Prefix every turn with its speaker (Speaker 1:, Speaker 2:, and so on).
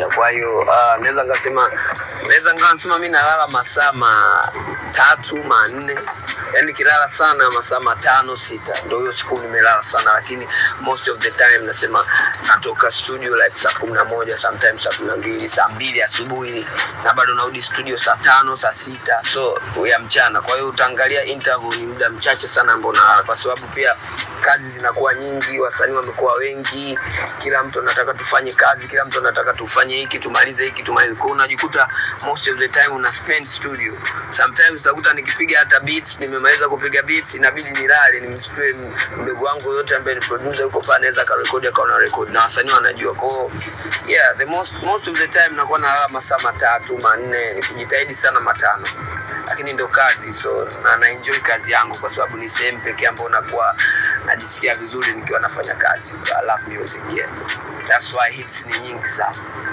Speaker 1: kwa hiyo uh, naweza ngasema naweza ngasema mi nalala masaa matatu manne yani kilala sana masaa matano sita ndo hiyo siku nimelala sana lakini most of the time nasema natoka studio like saa kumi na moja sometimes saa kumi na mbili saa mbili asubuhi na bado narudi studio saa tano saa sita so ya mchana kwa hiyo utaangalia interval ni muda mchache sana ambao nalala kwa sababu pia kazi zinakuwa nyingi wasanii wamekuwa wengi kila mtu anataka tufanye kazi kila mtu anataka tufanye hiki tumalize hiki tumalize kwao unajikuta most of the time una spend studio sometimes utakuta nikipiga hata beats nimemaliza kupiga beats inabidi nilale nimchukue m- mdogo wangu yote ambaye ni producer yuko pale anaweza akarekodi akaona record na wasanii wanajua kwao yeah the most most of the time nakuwa nalala masaa matatu manne nikijitahidi sana matano lakini ndo kazi so na naenjoy kazi yangu kwa sababu ni sehemu pekee ambayo nakuwa najisikia vizuri nikiwa nafanya kazi I love music yeah. That's why hits ni nyingi sana